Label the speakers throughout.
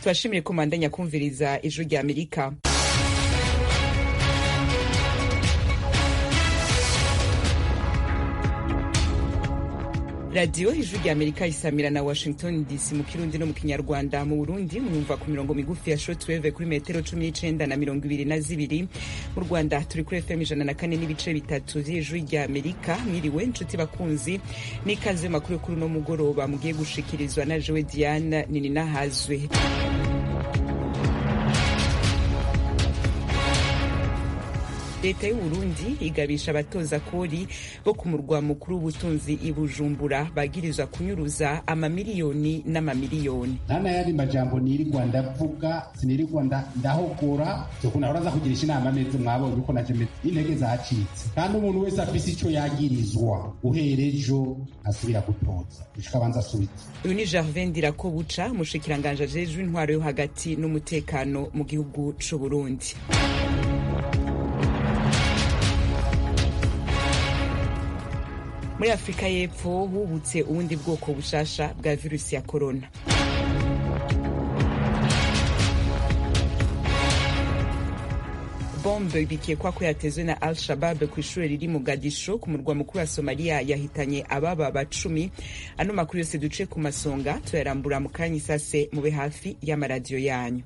Speaker 1: turashimire ko mandanya kumviriza ijwi rya amerika radiyo ijwi rya amerika isamira na washington dc mu kirundi no mu kinyarwanda mu burundi mwumva ku mirongo migufi ya shortwave kuri metero cumi n'icenda na mirongo ibiri na zibiri mu rwanda turi kuri fm ijana na kane n'ibice bitatu vy'ijwi rya amerika mwiriwe nshuti bakunzi n'ikaze makuru kuri uno mugoroba mugiye gushikirizwa na jewe diane nininahazwe leta y'uburundi igabisha abatoza kori bo ku murwa mukuru w'ubutunzi i bujumbura bagirizwa kunyuruza amamiliyoni n'amamiliyoni
Speaker 2: nana yandi majambo nirirwa ndavuga sinirirwa ndahogora zokuna horaza kugirisha inama meze mwabonye uko naje meze intege zacitse kandi umuntu wese afise ico yagirizwa guhera ejo asubira gutoza gushika abanza asubize
Speaker 1: uyu ni gervin ndirakobuca umushikiranganje ajejwe intwaro yo hagati n'umutekano mu gihugu c'uburundi muri afurika y'epfo hubutse ubundi bwoko bushasha bwa virusi ya korona bombe bikekwa ko yatezwe na al shabab ku ishuri riri mu gadisho ku murwa mukuru wa somaliya yahitanye ababa bacumi ano makuru yose duce ku masonga tuyarambura mu kanya isase mube hafi y'amaradiyo yanyu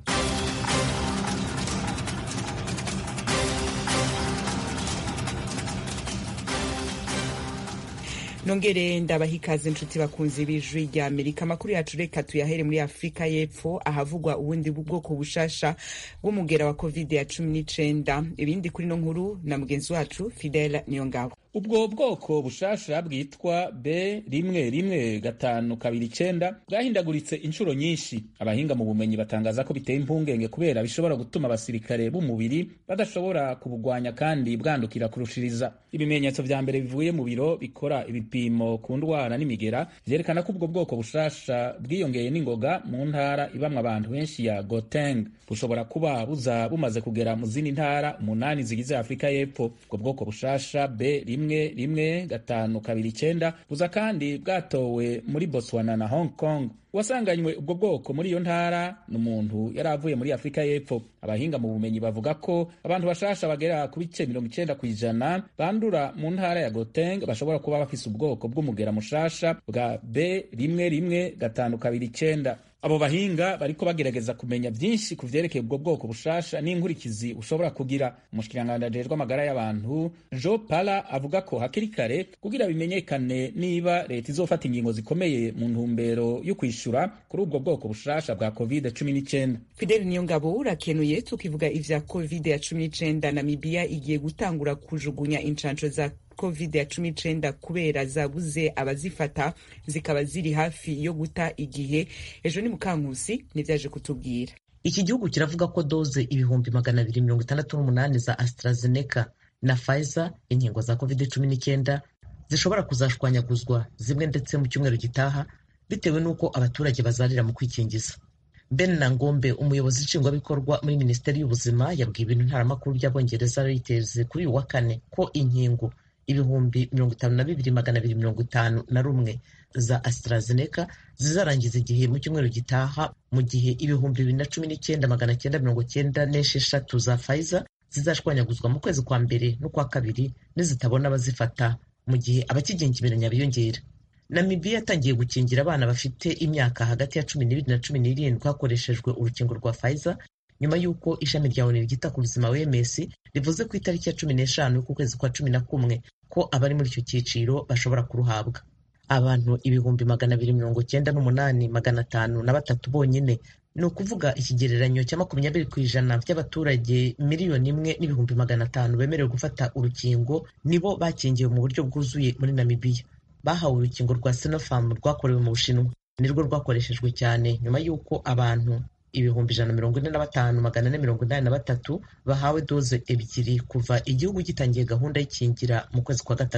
Speaker 1: nongere ndabaha ikaze inshuti bakunzi b'ijwi rya amerika amakuru yacu reka tuyahere muri afurika y'epfo ahavugwa ubundi bwoko bushasha bw'umugera wa covid ya cumi n'icenda ibindi kuri no nkuru na mugenzi wacu fidel niyongabo
Speaker 3: ubwo bwoko bushasha bwitwa b rimwe rimwe gatanu kabiri icenda bwahindaguritse inshuro nyinshi abahinga mu bumenyi batangaza ko biteye impungenge kubera bishobora gutuma abasirikare b'umubiri badashobora kubugwanya kandi bwandukira kurushiriza ibimenyetso vya mbere bivuye mu biro bikora ibipimo ku ndwara n'imigera vyerekana ko ubwo bwoko bushasha bwiyongeye n'ingoga mu ntara ibamwe abantu benshi ya Gauteng bushobora kuba buza bumaze kugera mu zindi ntara umunani zigize afurika y'epfo ubwo bwoko bushasha b rimwe rimwe gatanu kabiri icenda buza kandi bwatowe muri Botswana na Hong Kong uwasanganywe ubwo bwoko muri iyo ntara ni umuntu yari avuye muri afurika y'epfo abahinga mu bumenyi bavuga ko abantu bashasha bagera ku bice mirongo icenda ku ijana bandura mu ntara ya Gauteng bashobora kuba bafise ubwoko bw'umugera mushasha bwa b rimwe rimwe gatanu kabiri icenda abo bahinga bariko bagerageza kumenya vyinshi ku vyerekeye ubwo bwoko bushasha n'inkurikizi ushobora kugira umushikiranganji ajejwe amagara y'abantu jo pala avuga ko hakiri kare kugira bimenyekane niba leta izofata ingingo zikomeye mu ntumbero yo kwishura kuri ubwo bwoko bushasha bwa covid cumi n'icenda
Speaker 1: fideli niyo ngabo urakenuye tukivuga ivya covid ya cumi n'icenda namibiya igiye gutangura kujugunya incanco za covid ya cumi n'icenda kubera zabuze abazifata zikaba ziri hafi yo guta igihe ejo ni mukankusi nivyaje kutubwira
Speaker 4: iki gihugu kiravuga ko doze ibihumbi magana abiri mirongo itandatu n'umunani za AstraZeneca na Pfizer inkingo za covid cumi n'icyenda zishobora kuzashwanyaguzwa zimwe ndetse mu cyumweru gitaha bitewe n'uko abaturage bazarira mu kwikingiza Ben Nangombe umuyobozi nshingwabikorwa muri minisiteri y'ubuzima yabwiye ibintu ntaramakuru by'abongereza Reuters kuri uyu wa kane ko inkingo ibihumbi mirongo itanu na bibiri magana abiri mirongo itanu na rumwe za AstraZeneca zizarangiza igihe mu cyumweru gitaha mu gihe ibihumbi bibiri na cumi n'icyenda magana cyenda mirongo cyenda n'esheshatu za Pfizer zizashwanyaguzwa mu kwezi kwa mbere n'ukwa kabiri nizitabona abazifata mu gihe abakigengemeranya biyongera Namibia yatangiye gukingira abana bafite imyaka hagati ya cumi n'ibiri na cumi n'irindwi hakoreshejwe urukingo rwa Pfizer nyuma y'uko ishami rya ONU ryita ku buzima OMS rivuze ku itariki ya cumi n'eshanu y'ukwezi kwa cumi na kumwe ko abari muri icyo cyiciro bashobora kuruhabwa abantu ibihumbi magana abiri mirongo cyenda n'umunani magana atanu na batatu bonyine ni ukuvuga ikigereranyo cya makumyabiri ku ijana by'abaturage miliyoni imwe n'ibihumbi magana atanu bemerewe gufata urukingo nibo bakingiwe mu buryo bwuzuye muri Namibia bahawe urukingo rwa Sinopharm rwakorewe mu Bushinwa nirwo rwakoreshejwe cyane nyuma y'uko abantu ibihumbi ijana mirongo ine na batanu magana ane mirongo inani na batatu bahawe doze ebyiri kuva igihugu gitangiye gahunda y'ikingira mu kwezi kwa gatatu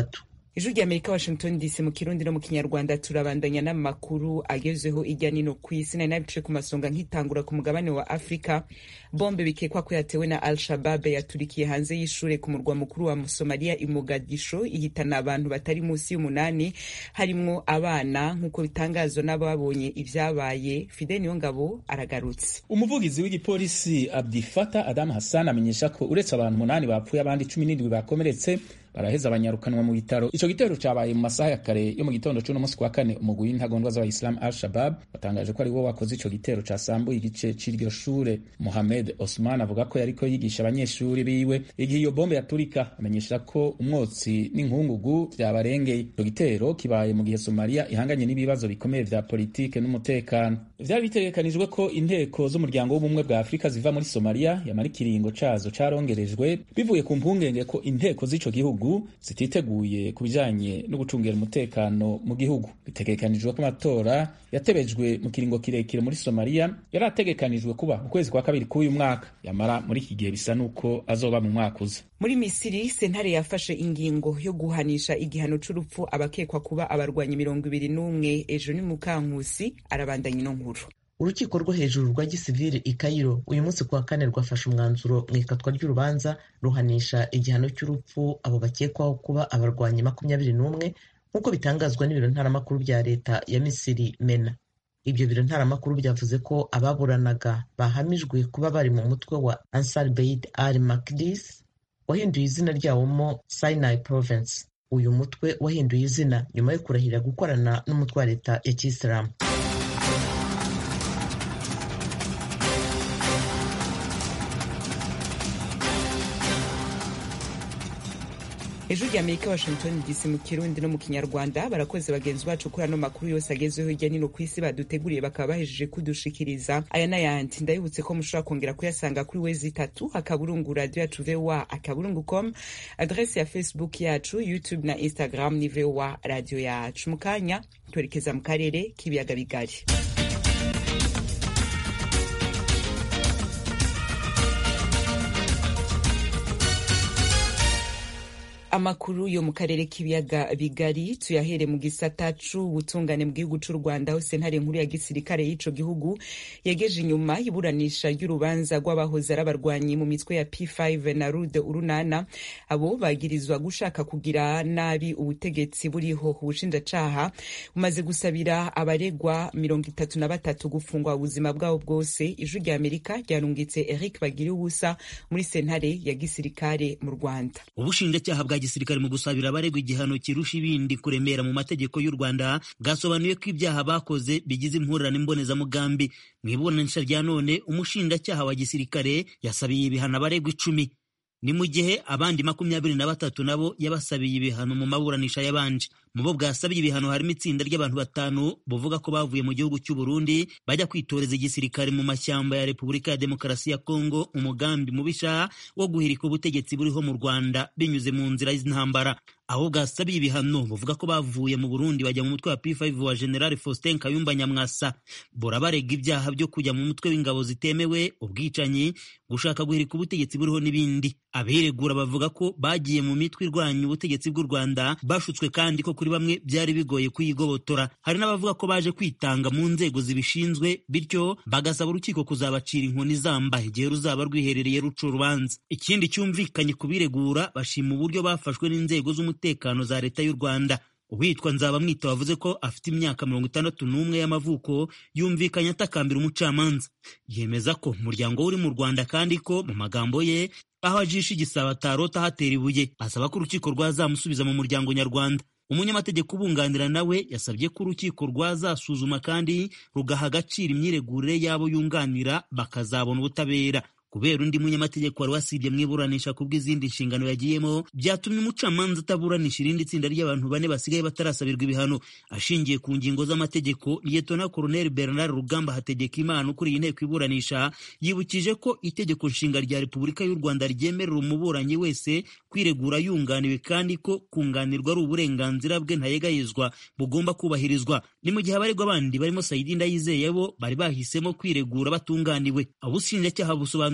Speaker 1: ijwi rya amerika washington dc mu kirundi no mu kinyarwanda turabandanya n'amakuru agezweho ijya nino ku isi nari nabice ku masonga nkitangura ku mugabane wa afurika bombe bikekwa ko yatewe na al shabab yaturikiye hanze y'ishure ku murwa mukuru wa somaliya i mogadisho ihitana abantu batari munsi y'umunani harimwo abana nk'uko bitangazwa n'ababonye ivyabaye fide niyongabo aragarutse
Speaker 3: umuvugizi w'igipolisi abdifata adamu hassan amenyesha ko uretse abantu umunani bapfuye abandi cumi n'indwi bakomeretse baraheza banyarukanwa mu bitaro ico gitero cabaye mu masaha ya kare yo mu gitondo c'uno munsi kwa kane umugwi w'intagondwa z'abayisilamu al shabab batangaje ko ari wo wakoze ico gitero casambuye igice c'iryo shure mohamed osman avuga ko yariko yigisha abanyeshuri biwe igihe iyo bombe yaturika amenyesha ko umwotsi n'inkungugu vyabarengeye ico gitero kibaye mu gihe somaliya ihanganye n'ibibazo bikomeye vya politike n'umutekano vyari bitegekanijwe ko inteko z'umuryango w'ubumwe bwa afurika ziva muri somaliya yamara ikiringo cazo carongerejwe bivuye ku mpungenge ko inteko z'ico gihugu zititeguye ku bijanye no gucungira umutekano mu gihugu bitegekanijwe ko amatora yatebejwe mu kiringo kirekire muri somaliya yari ategekanijwe kuba mu kwezi kwa kabiri k'uyu mwaka yamara muri iki gihe bisa n'uko azoba mu mwaka uza
Speaker 1: muri misiri sentare yafashe ingingo yo guhanisha igihano c'urupfu abakekwa kuba abarwanyi mirongo ibiri n'umwe ejo ni mukankusi arabandanya ino nkuru
Speaker 4: urukiko rwo hejuru rwa gisivili i Cairo uyu munsi kuwa kane rwafashe umwanzuro mu ikatwa ry'urubanza ruhanisha igihano cy'urupfu abo bakekwaho kuba abarwanyi makumyabiri n'umwe nk'uko bitangazwa n'ibiro ntaramakuru bya leta ya misiri mena ibyo biro ntaramakuru byavuze ko ababuranaga bahamijwe kuba bari mu mutwe wa ansar beid al makdis wahinduye izina ryawemo sinai province uyu mutwe wahinduye izina nyuma yo kurahirira gukorana n'umutwe wa leta ya kisilamu
Speaker 1: ejo rya amerika washington dc mu kirundi no mu kinyarwanda barakoze bagenzi bacu kuri ano makuru yose agezweho hirya nino ku isi baduteguriye bakaba bahejeje kudushikiriza aya n'ayandi ndabibutse ko mushobora kongera kuyasanga kuri wezi itatu akaburungu radio yacu voa akaburungu com adrese ya facebook yacu youtube na instagram ni voa radio yacu mu kanya twerekeza mu karere k'ibiyaga bigari amakuru yo mu karere k'ibiyaga bigari tuyahere mu gisata c'ubutungane mu gihugu c'u rwanda aho sentare nkuru ya gisirikare y'ico gihugu yegeje inyuma iburanisha ry'urubanza rw'abahoze ari abarwanyi mu mitwe ya p5 na rude urunana abo bagirizwa gushaka kugira nabi ubutegetsi buriho ubushinjacaha bumaze gusabira abaregwa mirongo itatu na batatu gufungwa ubuzima bwabo bwose ijwi rya amerika ryarungitse eric bagiriye ubusa muri sentare ya gisirikare mu rwanda
Speaker 5: ubushinjacyaha bwa gisirikare mu gusabira abaregwa igihano kirusha ibindi kuremera mu mategeko y'u Rwanda bwasobanuye ko ibyaha bakoze bigize impurirane mbonezamugambi mu iburanisha rya none umushinjacyaha wa gisirikare yasabiye ibihano abaregwa icumi ni mu gihe abandi makumyabiri na batatu nabo yabasabiye ibihano mu maburanisha yabanje mu bo bwasabiye ibihano harimo itsinda ry'abantu batanu buvuga ko bavuye mu gihugu cy'u Burundi bajya kwitoreza igisirikare mu mashyamba ya Repubulika ya Demokarasi ya Kongo umugambi mubisha wo guhirika ubutegetsi buriho mu Rwanda binyuze mu nzira y'intambara aho bwasabiye ibihano buvuga ko bavuye mu Burundi bajya mu mutwe wa P5 wa General Faustin Kayumba Nyamwasa burabarega ibyaha byo kujya mu mutwe w'ingabo zitemewe ubwicanyi gushaka guhirika ubutegetsi buriho n'ibindi abiregura bavuga ko bagiye mu mitwe irwanya ubutegetsi bw'u Rwanda bashutswe kandi ko kuri bamwe byari bigoye kuyigobotora hari n'abavuga ko baje kwitanga mu nzego zibishinzwe bityo bagasaba urukiko kuzabacira inkoni zamba igihe ruzaba rwiherereye ruca urubanza ikindi cyumvikanye ku biregura bashima uburyo bafashwe n'inzego z'umutekano za leta y'u Rwanda uwitwa nzabamwita wavuze ko afite imyaka mirongo itandatu n'umwe y'amavuko yumvikanye atakambira umucamanza yemeza ko umuryango we uri mu rwanda kandi ko mu magambo ye aho ajisha igisaba atarota ahatera ibuye asaba ko urukiko rwazamusubiza mu muryango nyarwanda umunyamategeko ubunganira nawe yasabye ko urukiko rwazasuzuma kandi rugaha agaciro imyiregurire y'abo yunganira bakazabona ubutabera kubera undi munyamategeko wari wasibye mu iburanisha ku bw'izindi nshingano yagiyemo byatumye umucamanza ataburanisha irindi tsinda ry'abantu bane basigaye batarasabirwa ibihano ashingiye ku ngingo z'amategeko liyetona koroneli bernard rugamba hategeka imana ukuriye inteko iburanisha yibukije ko itegeko nshinga rya repubulika y'u rwanda ryemerera umuburanyi wese kwiregura yunganiwe kandi ko kunganirwa ari uburenganzira bwe ntayegayezwa bugomba kubahirizwa ni mu gihe abaregwa bandi barimo sayidi ndayizeye bo bari bahisemo kwiregura batunganiwe abushinjacyaha busobanura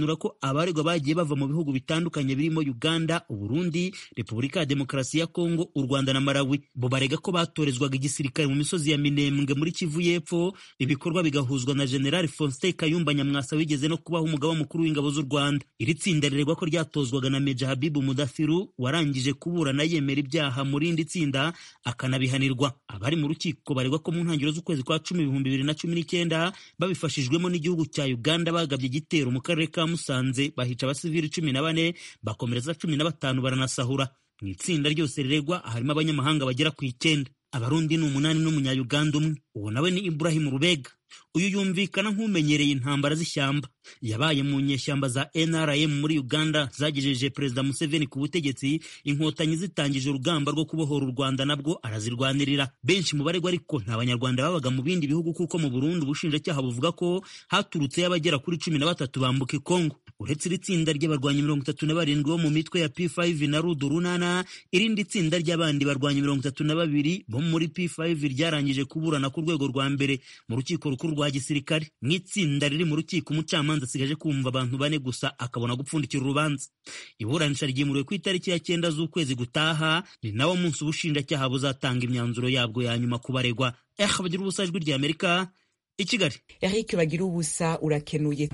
Speaker 5: asobanura ko abaregwa bagiye bava mu bihugu bitandukanye birimo uganda uburundi repubulika ya demokarasi ya kongo u rwanda na malawi bo barega ko batorezwaga igisirikare mu misozi ya minembwe muri kivu y'epfo ibikorwa bigahuzwa na generali faustin kayumba nyamwasa wigeze no kubaho umugaba mukuru w'ingabo z'u rwanda iri tsinda riregwa ko ryatozwaga na meja habibu mudathiru warangije kuburana yemera ibyaha mu rindi tsinda akanabihanirwa abari mu rukiko baregwa ko mu ntangiriro z'ukwezi kwa cumi ibihumbi bibiri na cumi n'icyenda babifashijwemo n'igihugu cya uganda bagabye igitero mu karere ka musanze bahica abasivili cumi na bane bakomereza cumi na batanu baranasahura mu itsinda ryose riregwa harimo abanyamahanga bagera ku icyenda abarundi ni umunani n'umunyayuganda umwe uwo nawe ni iburahimu rubega uyu yumvikana nk'umenyereye intambara z'ishyamba yabaye mu nyeshyamba za nrm muri uganda zagejeje perezida museveni ku butegetsi inkotanyi zitangije urugamba rwo kubohora u rwanda nabwo arazirwanirira benshi mu baregwa ariko nta banyarwanda babaga mu bindi bihugu kuko mu burundi ubushinjacyaha buvuga ko haturutseyo abagera kuri cumi na batatu bambuka kongo uretse iri tsinda ry'abarwanyi mirongo itatu na barindwi bo mu mitwe ya p5 na rudu runana irindi tsinda ry'abandi barwanyi mirongo itatu na babiri bo muri p5 ryarangije kuburana ku rwego rwa mbere mu rukiko rukuru rwa gisirikare mu itsinda riri mu rukiko umucamanza asigaje kumva abantu bane gusa akabona gupfundikira urubanza iburanisha ryimuriwe ku itariki ya cyenda z'ukwezi gutaha ni nawo munsi ubushinjacyaha buzatanga imyanzuro yabwo ya nyuma ku baregwa eh bagira ubusa ijwi rya amerika i kigali
Speaker 1: eric bagira ubusa urakenuye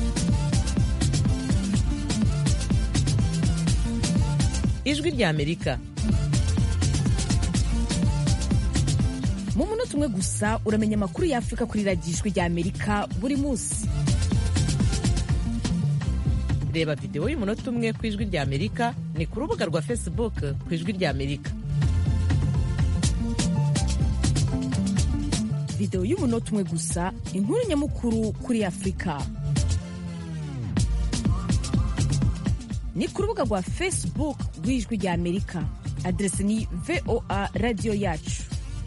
Speaker 4: ijwi rya amerika
Speaker 6: mu munota umwe gusa uramenya amakuru y'afurika kuri radiyo ijwi rya amerika buri munsi
Speaker 4: reba videwo y'umunota umwe ku ijwi rya amerika ni ku rubuga rwa facebook ku ijwi rya amerika
Speaker 6: videwo y'umunota umwe gusa inkuru nyamukuru kuri afurika ni ku rubuga rwa facebook rw'ijwi rya amerika aderesi ni voa radiyo yacu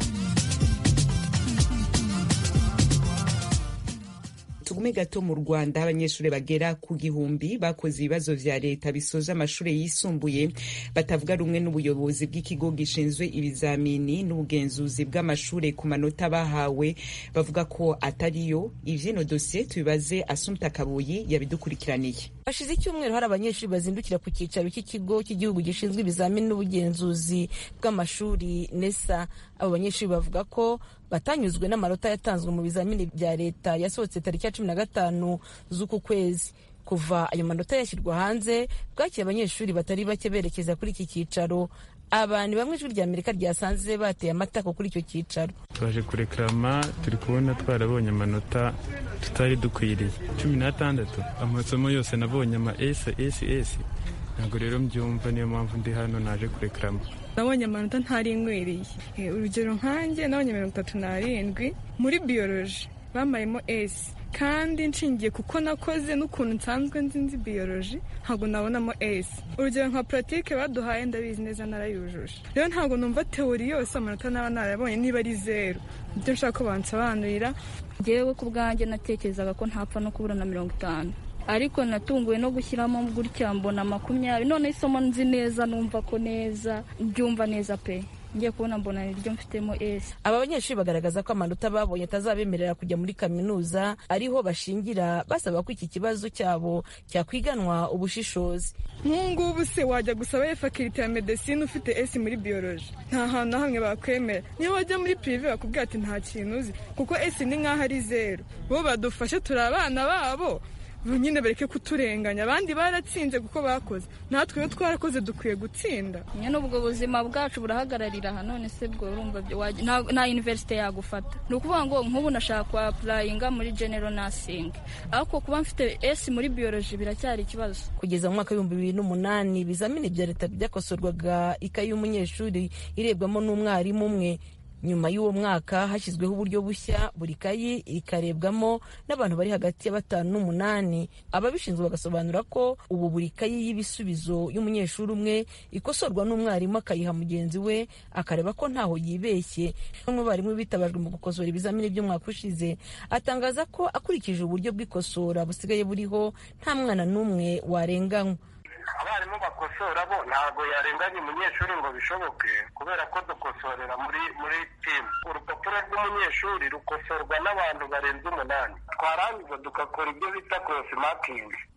Speaker 1: tugume gato mu rwanda abanyeshuri bagera ku gihumbi bakoze ibibazo vya leta bisoza amashuri yisumbuye batavuga rumwe n'ubuyobozi bw'ikigo gishinzwe ibizamini n'ubugenzuzi bw'amashuri ku manota bahawe bavuga ko atariyo ivyino dosiye tubibaze asumta kabuyi yabidukurikiraniye
Speaker 6: hashize icyumweru hari abanyeshuri bazindukira ku cyicaro cy'ikigo cy'igihugu gishinzwe ibizamini n'ubugenzuzi bw'amashuri nesa abo banyeshuri bavuga ko batanyuzwe n'amanota yatanzwe mu bizamini bya leta yasohotse tariki ya cumi na gatanu z'uku kwezi kuva ayo manota yashyirwa hanze bwakira abanyeshuri batari bake berekeza kuri iki cyicaro abantu bamwe ijwi rya amerika ryasanze bateye amatako kuri icyo cyicaro
Speaker 7: twaje kurekarama turi kubona twarabonye amanota tutari dukwiriye cumi n'atandatu amasomo yose nabonye ama esi esi esi ntabwo rero mbyumva niyo mpamvu ndi hano naje kurekarama
Speaker 8: nabonye amanota ntari nkwiriye urugero nkanjye nabonye mirongo itatu n'arindwi muri biyoroji bamayemo esi kandi nshingiye kuko nakoze n'ukuntu nsanzwe nzi nzi biyoroji ntabwo nabonamo esi urugero nka puratike baduhaye ndabizi neza narayujuje rero ntabwo numva teori yose amanota naba narayabonye niba ari zeru ibyo nshaka ko bansobanurira
Speaker 9: ngewe ku bwanjye natekerezaga ko ntapfa no kubura na mirongo itanu ariko natunguwe no gushyiramo gutya mbona makumyabiri none isomo nzi neza numva ko neza mbyumva neza pe ngiye kubona mbona niryo mfitemo esi
Speaker 6: aba banyeshuri bagaragaza ko amanota babonye atazabemerera kujya muri kaminuza ariho bashingira basaba ko iki kibazo cyabo cyakwiganwa ubushishozi
Speaker 8: nk'ubu se wajya gusaba fakirite ya medesine ufite esi muri biyoroji nta hantu na hamwe bakwemera niyo wajya muri pirive bakubwira ati nta kintu uzi kuko esi ni nk'aho ari zeru bo badufashe turi abana babo nyine bareke kuturenganya abandi baratsinze kuko bakoze natwe iyo twarakoze dukwiye gutsinda
Speaker 9: nyine ubwo buzima bwacu burahagararira aha none se bwo urumva nta univerisite yagufata ni ukuvuga ngo nk'ubu nashaka kwa apurayinga muri genero nasingi ariko kuba mfite esi muri biyoroji biracyari ikibazo
Speaker 6: kugeza mu mwaka w'ibihumbi bibiri n'umunani ibizamini bya leta byakosorwaga ikayi y'umunyeshuri irebwamo n'umwarimu umwe nyuma y'uwo mwaka hashyizweho uburyo bushya buri kayi ikarebwamo n'abantu bari hagati ya batanu n'umunani ababishinzwe bagasobanura ko ubu buri kayi y'ibisubizo y'umunyeshuri umwe ikosorwa n'umwarimu akayiha mugenzi we akareba ko ntaho yibeshye bamwe barimu bitabajwe mu gukosora ibizamini by'umwaka ushize atangaza ko akurikije uburyo bw'ikosora busigaye buriho nta mwana n'umwe warenganywa
Speaker 10: abarimu bakosora bo ntabwo yarenganya umunyeshuri ngo bishoboke kubera ko dukosorera muri muri timu urupapuro rw'umunyeshuri rukosorwa n'abantu barenze umunani twarangiza tugakora ibyo bita korosi makingi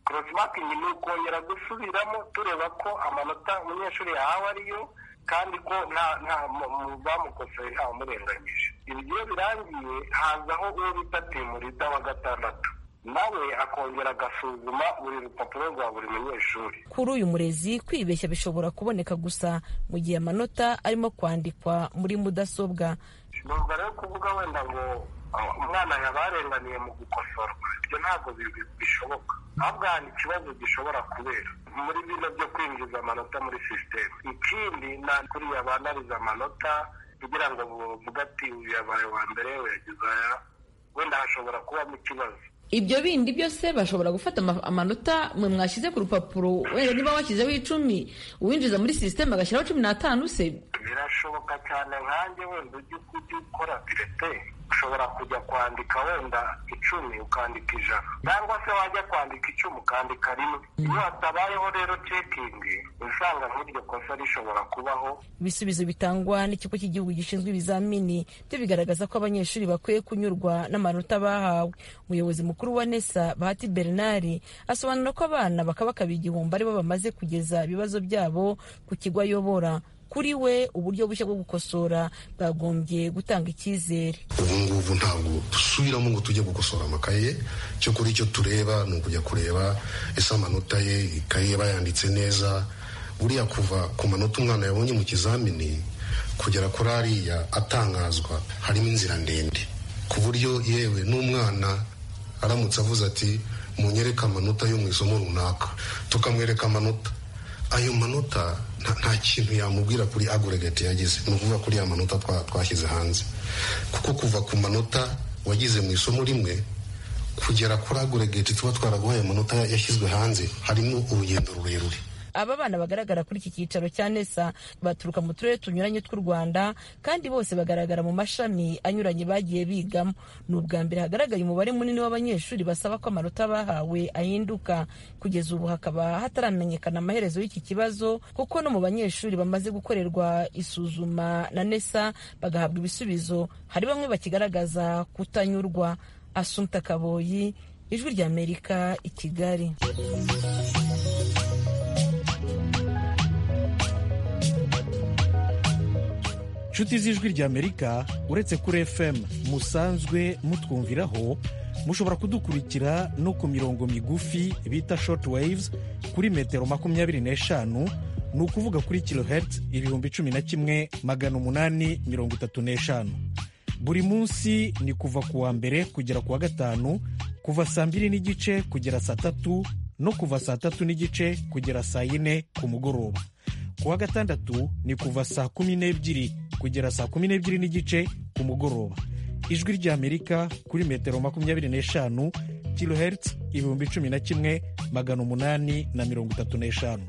Speaker 10: cross marking ni ukongera gusubiramo tureba ko amanota umunyeshuri yahawe ariyo kandi ko nta nta bamukosoye ntawamurenganyije ibi iyo birangiye hazaho uwo bita timurida wa gatandatu nawe akongera agasuzuma buri rupapuro rwa buri munyeshuri
Speaker 6: kuri uyu murezi kwibeshya bishobora kuboneka gusa mu gihe amanota arimo kwandikwa muri mudasobwa
Speaker 10: numva rero kuvuga wenda ngo umwana yabarenganiye mu gukosorwa ibyo ntabwo bishoboka ahubwo hari ikibazo gishobora kubera muri bino byo kwinjiza amanota muri sisiteme ikindi nta kuriya banariza amanota kugira ngo buvuge ati uyu yabaye wa mbere yagize aya wenda hashobora kubamo ikibazo
Speaker 11: ibyo bindi byose bashobora gufata amanota mwe mwashyize ku rupapuro wenda niba washyizeho icumi uwinjiza muri sisiteme agashyiraho cumi n'atanu se
Speaker 10: birashoboka cyane nkanjye wenda ujya ukora pirete ushobora kujya kwandika wenda icumi ukandika ijana cyangwa se wajya kwandika icumi ukandika rimwe iyo hatabayeho rero cekingi usanga nk'iryo kosa rishobora kubaho
Speaker 6: ibisubizo bitangwa n'ikigo cy'igihugu gishinzwe ibizamini byo bigaragaza ko abanyeshuri bakwiye kunyurwa n'amanota bahawe umuyobozi mukuru wa nesa bahati bernard asobanura ko abana bakabakaba igihumbi aribo bamaze kugeza ibibazo byabo ku kigo ayobora kuri we uburyo bushya bwo gukosora bwagombye gutanga icyizere
Speaker 12: ubu ngubu ntabwo dusubiramo ngo tujye gukosora amakaye cyo kuri icyo tureba ni ukujya kureba ese amanota ye ikaye bayanditse neza buriya kuva ku manota umwana yabonye mu kizamini kugera kuri ariya atangazwa harimo inzira ndende ku buryo yewe n'umwana aramutse avuze ati munyereke amanota yo mu isomo runaka tukamwereka amanota ayo manota nta kintu yamubwira kuri agoregate yagize ni ukuvuga kuri ya manota twashyize hanze kuko kuva ku manota wagize mu isomo rimwe kugera kuri agoregate tuba twaraguhaye amanota yashyizwe hanze harimo urugendo rurerure
Speaker 6: aba bana bagaragara kuri iki cyicaro cya nesa baturuka mu turere tunyuranye tw'u rwanda kandi bose bagaragara mu mashami anyuranye bagiye bigamo ni ubwa mbere hagaragaye umubare munini w'abanyeshuri basaba ko amanota bahawe ahinduka kugeza ubu hakaba hataramenyekana amaherezo y'iki kibazo kuko no mu banyeshuri bamaze gukorerwa isuzuma na nesa bagahabwa ibisubizo hari bamwe bakigaragaza kutanyurwa asumta kaboyi ijwi ry'amerika i kigali
Speaker 13: inshuti z'ijwi ry'amerika uretse kuri fm musanzwe mutwumviraho mushobora kudukurikira no ku mirongo migufi bita short waves kuri metero makumyabiri n'eshanu ni ukuvuga kuri kilohertz ibihumbi cumi na kimwe magana umunani mirongo itatu n'eshanu buri munsi ni kuva ku wa mbere kugera ku wa gatanu kuva saa mbiri n'igice kugera saa tatu no kuva saa tatu n'igice kugera saa yine ku mugoroba ku wa gatandatu ni kuva saa kumi n'ebyiri kugera saa kumi n'ebyiri n'igice ku mugoroba ijwi ry'amerika kuri metero makumyabiri n'eshanu kilohertz ibihumbi cumi na kimwe magana umunani na mirongo itatu n'eshanu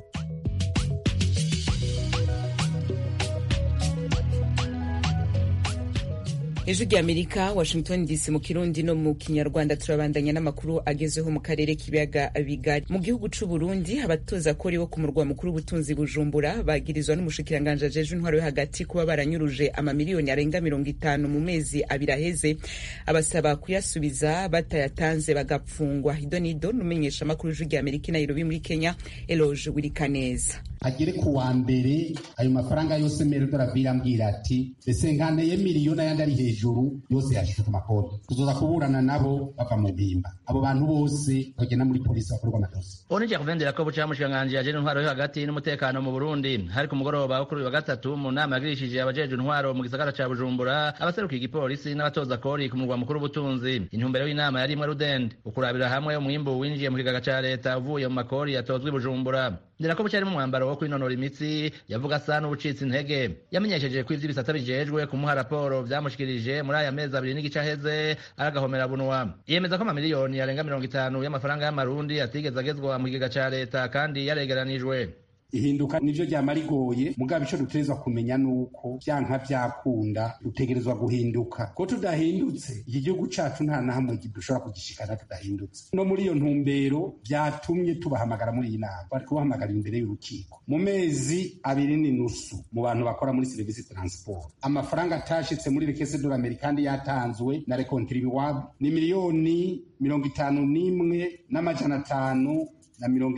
Speaker 1: ijwi ry'amerika washington dc mu kirundi no mu kinyarwanda turabandanya n'amakuru agezeho mu karere k'ibiyaga bigari mu gihugu c'u burundi abatoza kori bo ku murwa mukuru w'ubutunzi bujumbura bagirizwa n'umushikiranganji ajeje intwaro yo hagati kuba baranyuruje amamiliyoni arenga mirongo itanu mu mezi abiri aheze abasaba kuyasubiza batayatanze bagapfungwa idonido n'umenyesha amakuru ijwi ry'amerika i nairobi muri kenya eloge wirikaneza
Speaker 2: agere ku wa mbere ayo mafaranga yose merodora birambwira ati ese nkaneye miliyoni ayandi ari hejuru yose yashyize ku makonti tuzoza kuburana nabo bava mu mpimba abo bantu bose bagenda muri polisi bakorwa amadosi
Speaker 14: onije kuvendera ko buca mushikiranganji yajeje intwaro yo hagati n'umutekano mu burundi hari ku mugoroba wo kuri uyu wa gatatu mu nama yagirishije abajeje intwaro mu gisagara ca bujumbura abaserukiye igipolisi n'abatoza kori ku murwa mukuru w'ubutunzi intumbero y'inama yari imwe rudende ukurabira hamwe umwimbu winjiye mu kigega ca leta uvuye mu makori yatozwe i bujumbura ndera ko bucari mu mwambaro wo kwinonora imitsi yavuga asa n'ubucitse intege yamenyesheje ko ivy'ibisata bijejwe kumuha raporo vyamushikirije muri aya mezi abiri n'igice aheze aragahomera bunwa yemeza ko amamiliyoni yarenga mirongo itanu y'amafaranga y'amarundi atigeze agezwa mu kigega ca leta kandi yaregeranijwe
Speaker 2: ihinduka nivyo ryama rigoye mugabo ico dutegerezwa kumenya nuko vyanka vyakunda dutegerezwa guhinduka ko tudahindutse iki gihugu cacu nta na hamwe dushobora kugishikana tudahindutse no muri iyo ntumbero vyatumye tubahamagara muri iyi nama bari kubahamagarira imbere y'urukiko mu mezi abiri n'inusu mu bantu bakora muri serivisi transport amafaranga atashitse muri rekese dola amerikandi yatanzwe na rekontribuwable ni miliyoni mirongo itanu n'imwe n'amajana atanu na mirongo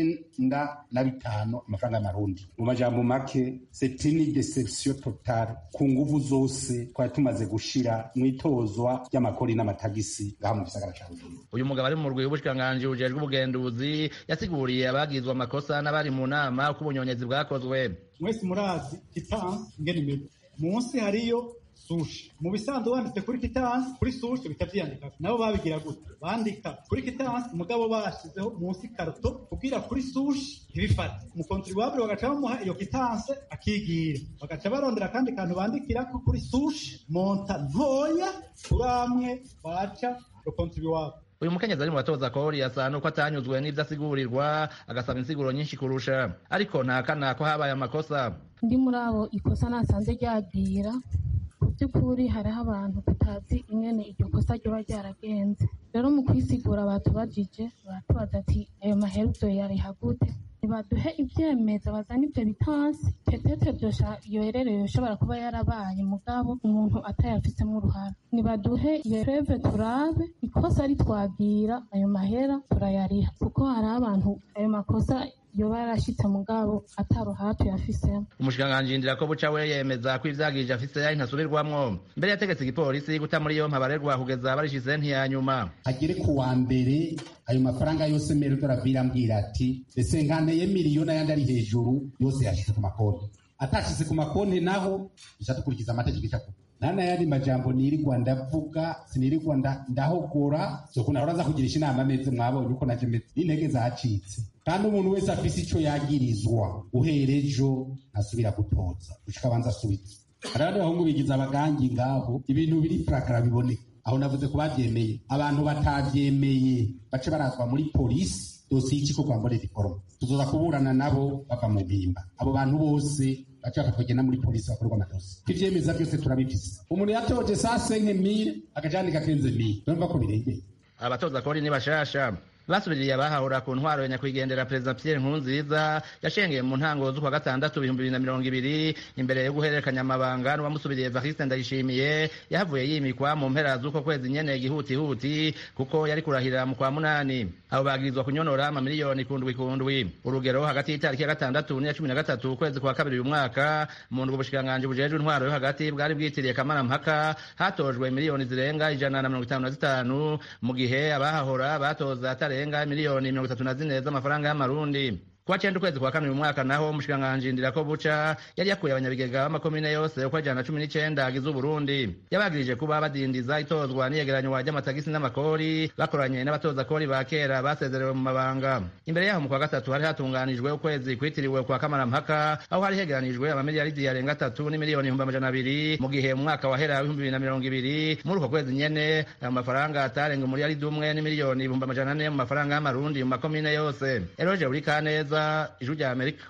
Speaker 2: icenda na bitanu amafaranga y'amarundi mu majambo make c'est une deception totale ku nguvu zose twari tumaze gushira mu itozwa ry'amakori n'amatagisi ngaha mu gisagara ca bujumbura
Speaker 14: uyu mugabo ari mu rwego rw'ubushikiranganji bujejwe ubugenduzi yasiguriye abagizwe amakosa n'abari mu nama uko ubunyonyezi bwakozwe
Speaker 15: mwese murazi kitansi ingene imeze munsi hariyo sushi mu bisanzwe wanditse kuri kitansi kuri sushi bita vyandika nabo babigira gute bandika kuri kitansi mugabo bashizeho munsi karoto kugira kuri sushi ntibifate umukontribuable bagaca bamuha iyo kitanse akigira bagaca barondera akandi kantu bandikirako kuri sushi monta ntoya kuri amwe baca umukontribuable
Speaker 14: uyu mukenyezi ari mu batoza kori asa nuko atanyuzwe n'ivyo asigurirwa agasaba insiguro nyinshi kurusha ariko ntakana ko habaye amakosa
Speaker 16: ndi muri abo ikosa nasanze ryagira ku by'ukuri hariho abantu tutazi ingene iryo kosa ryoba ryaragenze rero mu kwisigura batubajije baratubaza ati ayo maheruzo yariha gute ntibaduhe ivyemeza bazana ivyo bitansi petete vyosha yoherereye ushobora kuba yarabaye mugabo umuntu atayafisemo uruhara nibaduhe iyo preve turabe ikosa ritwagira ayo mahera turayariha kuko hari abantu ayo makosa yoba yarashitse mugabo ataruhara tuyafisemo
Speaker 14: umushikiranganji ndira ko buca we yemeza ko ivyagirije afise ari ntasubirwamwo mbere yategetse igipolisi guta muri yompi abarerwa kugeza barishize ntiyanyuma
Speaker 2: agere ku wa mbere ayo mafaranga yose merdo arabwira ambwira ati ese nkaneye miliyoni ayandi ari hejuru yose yashize ku makonti atashize ku makonti naho duca dukurikiza amategeko icakuba nana yandi majambo nirirwa ndavuga sinirirwa ndahogora soko nahora nza kugirisha inama meze mwabonye uko naje meze n'intege zacitse kandi umuntu wese afise ico yagirizwa uhera ejo ntasubira gutoza gushika abanza asubize hari abandi bahungu bigize abagangi ngaho ibintu biri furakara biboneka aho navuze ko bavyemeye abantu batavyemeye bace barazwa muri polisi dosiye y'ikiko kwa mbonera iforoma tuzoza kuburana nabo bava mu mpimba abo bantu bose baca bakatwagenda muri polisi bakorerwa amadosi ivyemeza byose turabifise umuntu yatoje saa senke mire akajandika kenze mire urumva ko birengeye
Speaker 14: abatoza kori ni bashasha basubiriye abahahura ku ntwaro ya nyakwigendera perezida Pierre Nkurunziza yashengeye mu ntango z'ukwa gatandatu ibihumbi bibiri na mirongo ibiri imbere yo guhererekanya amabanga n'uwamusubiriye Evariste Ndayishimiye yahavuye yimikwa mu mpera z'uko kwezi nyene gihutihuti kuko yari kurahirira mu kwa munani abo bagirizwa kunyonora amamiliyoni kundwi kundwi urugero hagati y'itariki ya gatandatu n'iya cumi na gatatu ukwezi kwa kabiri uyu mwaka mu ndwi ubushikiranganji bujejwe intwaro yo hagati bwari bwitiriye kamarampaka hatojwe miliyoni zirenga ijana na mirongo itanu na zitanu mu gihe abahahora batoza atare zirenga miliyoni mirongo itatu na zine z'amafaranga y'amarundi kuwa cenda ukwezi kwa kane uyu mwaka naho umushikiranganji ndirako buca yari yakuye abanyabigega b'amakomine yose uko ajana na cumi n'icenda agize uburundi yabagirije kuba badindiza itozwa n'iyegeranywa ry'amatagisi n'amakori bakoranye n'abatoza kori ba kera basezerewe mu mabanga imbere yaho mu kwa gatatu hari hatunganijwe ukwezi kwitiriwe kwa kamarampaka aho hari hegeranijwe amamiliyaridi yarenga atatu n'imiliyoni ibihumbi amajana abiri mu gihe mu mwaka wahera w'ibihumbi bibiri na mirongo ibiri muri uko kwezi nyene ayo mafaranga atarenga umuliyaridi umwe n'imiliyoni ibihumbi amajana ane mu mafaranga y'amarundi mu makomine yose eroje buri kaneza ijwi rya amerika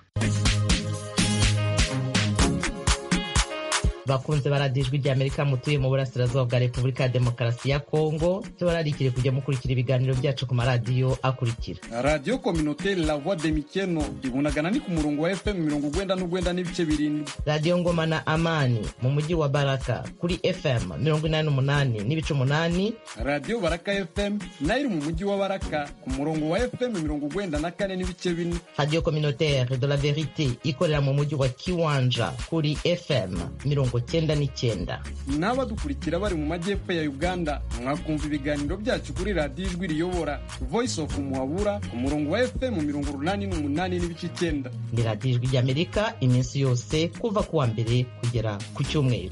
Speaker 4: bakunze baradiyo ijwi rya amerika mutuye mu burasirazuba bwa repubulika ya demokarasi ya kongo tubararikire kujya mukurikira ibiganiro byacu ku maradiyo akurikira
Speaker 17: radiyo kominoteri la voix de mikeno ibunagana ni ku murongo wa fm mirongo ugwenda n'ugwenda n'ibice birindwi
Speaker 4: radiyo ngoma na amani mu mujyi wa baraka kuri fm mirongo inani n'umunani n'ibice umunani
Speaker 17: radiyo baraka fm nayo iri mu mujyi wa baraka ku murongo wa fm mirongo ugwenda na kane n'ibice bine
Speaker 4: radiyo kominoteri de la verite ikorera mu mujyi wa kiwanja kuri fm mirongo cyenda n'icyenda
Speaker 17: n'abadukurikira bari mu majyepfo ya uganda mwakumva ibiganiro byacu kuri radiyo ijwi riyobora voice of muhabura ku murongo wa fm mirongo urunani n'umunani n'ibice icyenda
Speaker 4: ni radiyo ijwi ry'amerika iminsi yose kuva ku wa mbere kugera ku cyumweru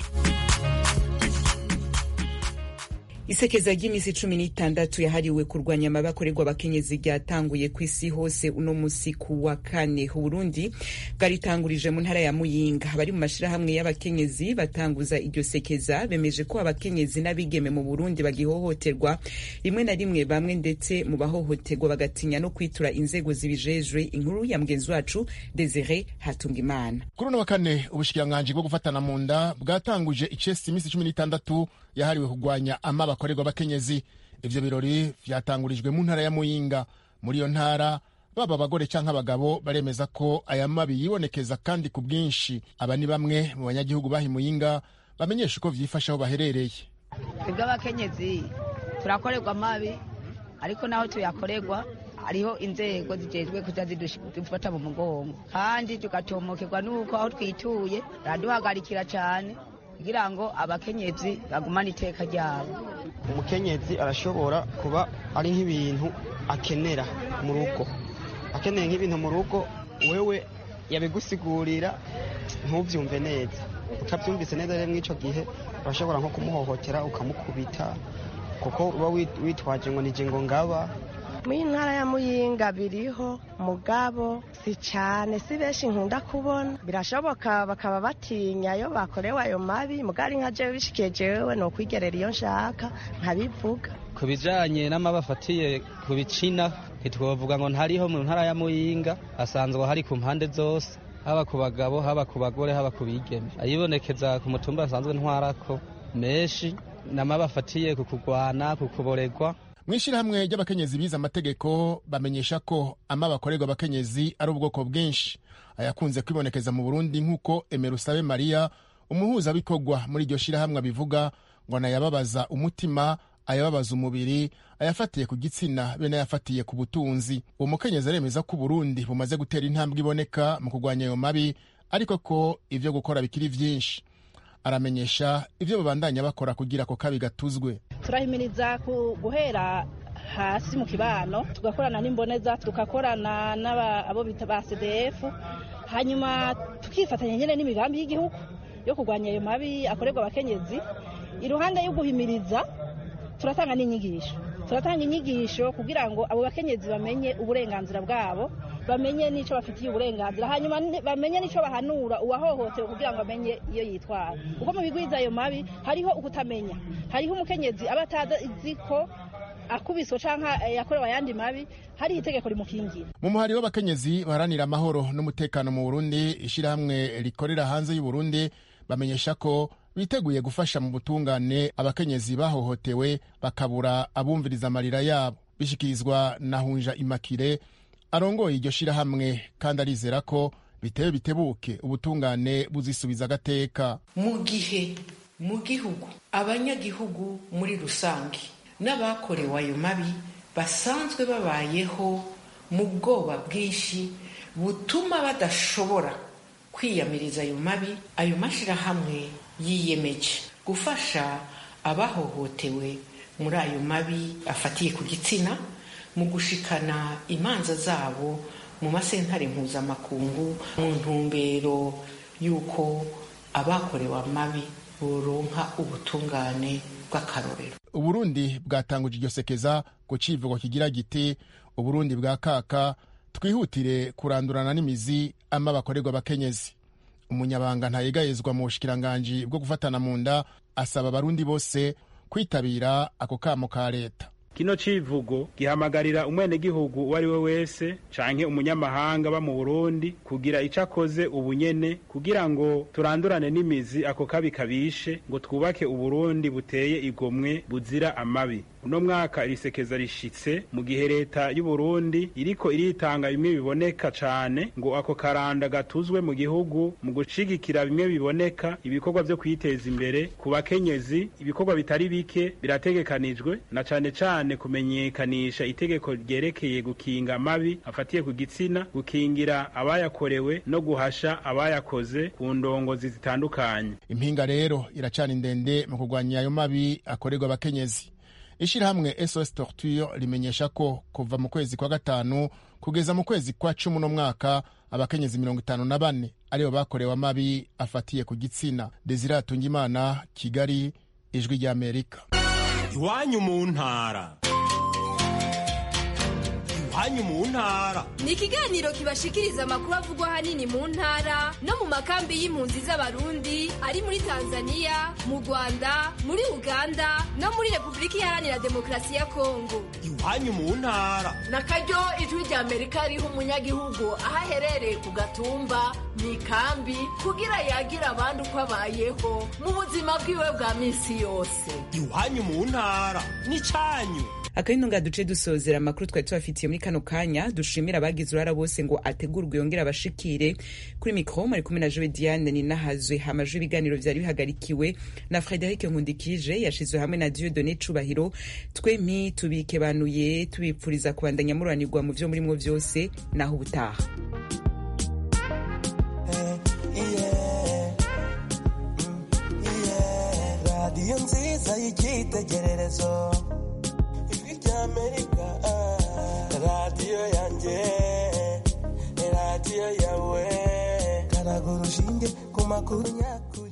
Speaker 1: isekeza ry'iminsi cumi n'itandatu yahariwe kurwanya amabi akorerwa abakenyezi ryatanguye ku isi hose uno musi ku wa kane uburundi bwaritangurije mu ntara ya muyinga abari mu mashirahamwe y'abakenyezi batanguza iryo sekeza bemeje ko abakenyezi n'abigeme mu burundi bagihohoterwa rimwe na rimwe bamwe ndetse mu bahohoterwa bagatinya no kwitura inzego zibijejwe inkuru ya mugenzi wacu desire hatungimana
Speaker 18: kuri uno wa kane ubushikiranganji bwo gufatana mu nda bwatanguje icesi iminsi cumi n'itandatu yahariwe kurwanya amaba akorerwa abakenyezi ivyo birori vyatangurijwe mu ntara ya muyinga muri iyo ntara baba abagore canke abagabo baremeza ko aya mabi yibonekeza kandi ku bwinshi aba ni bamwe mu banyagihugu bahi muyinga bamenyesha uko vyifashe aho baherereye
Speaker 19: twebwe abakenyezi turakorerwa amabi ariko naho tuyakorerwa hariho inzego zijejwe kuza zidufata mu mugongo kandi tugatomokerwa n'uko aho twituye baraduhagarikira cyane kugira ngo abakenyezi bagumane iteka ryabo
Speaker 20: umukenyezi arashobora kuba ari nk'ibintu akenera mu rugo akeneye nk'ibintu mu rugo wewe yabigusigurira ntubyumve neza utabyumvise neza rero muri icyo gihe urashobora nko kumuhohotera ukamukubita kuko uba witwaje ngo nije ngo ngaba
Speaker 21: muri ntara ya muyinga biriho mugabo si cyane si benshi nkunda kubona birashoboka bakaba batinya iyo bakorewe ayo mabi mugari nka jewe bishikiye jewe ni ukwigerera iyo nshaka nkabivuga
Speaker 22: ku bijyanye n'amabi afatiye ku bicina ntitwavuga ngo ntariho mu ntara ya muyinga asanzwe hari ku mpande zose haba ku bagabo haba ku bagore haba ku bigeme ayibonekeza ku mutumba asanzwe ntwarako menshi n'amabi afatiye ku kurwana ku kuboregwa
Speaker 18: mu ishyirahamwe ry'abakenyezi bize amategeko bamenyesha ko ama bakorerwa abakenyezi ari ubwoko bwinshi ayakunze kwibonekeza mu burundi nk'uko emerusabe mariya umuhuzabikorwa muri iryo shyirahamwe abivuga ngo anayababaza umutima ayababaza umubiri ayafatiye ku gitsina be n'ayafatiye ku butunzi uwo mukenyezi aremeza ko uburundi bumaze gutera intambwe iboneka mu kurwanya ayo mabi ariko ko ibyo gukora bikiri byinshi aramenyesha ibyo babandanya bakora kugira ako kabi gatuzwe
Speaker 23: turahimiriza guhera hasi mu kibano tugakorana n'imboneza tugakorana n'abo bita ba cdf hanyuma tukifatanya nyine n'imigambi y'igihugu yo kurwanya ayo mabi akorerwa abakenyezi iruhande yo guhimiriza turatanga n'inyigisho turatanga inyigisho kugira ngo abo bakenyezi bamenye uburenganzira bwabo bamenye n'icyo bafitiye uburenganzira hanyuma bamenye n'icyo bahanura uwahohotewe kugira ngo amenye iyo yitwara kuko mu bigwiza ayo mabi hariho ukutamenya hariho umukenyezi aba atazi ko akubiswe cyangwa yakorewe ayandi mabi hari itegeko rimukingira
Speaker 18: mu muhari w'abakenyezi baharanira amahoro n'umutekano mu burundi ishyirahamwe rikorera hanze y'uburundi bamenyesha ko biteguye gufasha mu butungane abakenyezi bahohotewe bakabura abumviriza amarira yabo bishyikirizwa na hunja imakire arongoye iryo shyirahamwe kandi arizera ko bitewe bitebuke ubutungane buzisubiza agateka
Speaker 24: mu gihe mu gihugu abanyagihugu muri rusange n'abakorewe ayo mabi basanzwe babayeho mu bwoba bwinshi butuma badashobora kwiyamiriza ayo mabi ayo mashyirahamwe yiyemeje gufasha abahohotewe muri ayo mabi afatiye ku gitsina mu gushikana imanza zabo mu masentare mpuzamakungu mu ntumbero y'uko abakorewe amabi boronka ubutungane bw'akarorero
Speaker 18: uburundi bwatanguje iryo sekeza ku civugo kigira giti uburundi bwa kaka twihutire kurandurana n'imizi ama bakorerwa abakenyezi umunyabanga ntayegayezwa mu bushikiranganji bwo gufatana mu nda asaba abarundi bose kwitabira ako kamo ka leta
Speaker 25: kino civugo gihamagarira umwenegihugu uwo ari we wese canke umunyamahanga ba mu burundi kugira ico akoze ubunyene kugira ngo turandurane n'imizi ako kabi kabishe ngo twubake uburundi buteye igomwe buzira amabi uno mwaka irisekeza rishitse mu gihe leta y'uburundi iriko iritanga bimwe biboneka cane ngo ako karanda gatuzwe mu gihugu mu gushigikira bimwe biboneka ibikorwa vyo kwiteza imbere ku bakenyezi ibikorwa bitari bike birategekanijwe na cane cane kumenyekanisha itegeko ryerekeye gukinga amabi afatiye ku gitsina gukingira abayakorewe no guhasha abayakoze ku ndongozi zitandukanye
Speaker 18: impinga rero iracana indende mu kurwanya ayo mabi akorerwa abakenyezi ishyirahamwe sos torture rimenyesha ko kuva mu kwezi kwa gatanu kugeza mu kwezi kwa cumi uno mwaka abakenyezi mirongo itanu na bane aribo bakorewe amabi afatiye ku gitsina desire atungimana kigali ijwi ry'amerika
Speaker 26: iwanyu mu ntara iwanyu mu ntara
Speaker 27: ni ikiganiro kibashikiriza amakuru avugwa ahanini mu ntara no mu makambi y'impunzi z'abarundi ari muri tanzania mu rwanda muri uganda no muri repubulika iharanira demokarasi ya kongo
Speaker 26: iwanyu mu ntara
Speaker 28: na karyo ijwi rya amerika riha umunyagihugu aho aherereye ku gatumba mu ikambi kugira yagira abandi uko abayeho mu buzima bwiwe bwa minsi yose
Speaker 26: iwanyu mu ntara ni cyanyu
Speaker 1: akabino nga duce dusozera amakuru twari tubafitiye muri kano kanya dushimira abagize uruhara bose ngo ategurwe yongere abashikire kuri mikro mari kumwe na jowe diane ninahazwe hamajwe ibiganiro vyari bihagarikiwe na frederic nkundikije yashizwe hamwe na dieu cubahiro twempi tubikebanuye tubipfuriza kubandanya mururanirwa mu vyo murimwo vyose naho ubutaha
Speaker 3: radiyo nziza y'icyitegererezo ijwi ry'amerika radiyo yanjye radiyo yawe karaga urushinge ku makuru nyakuri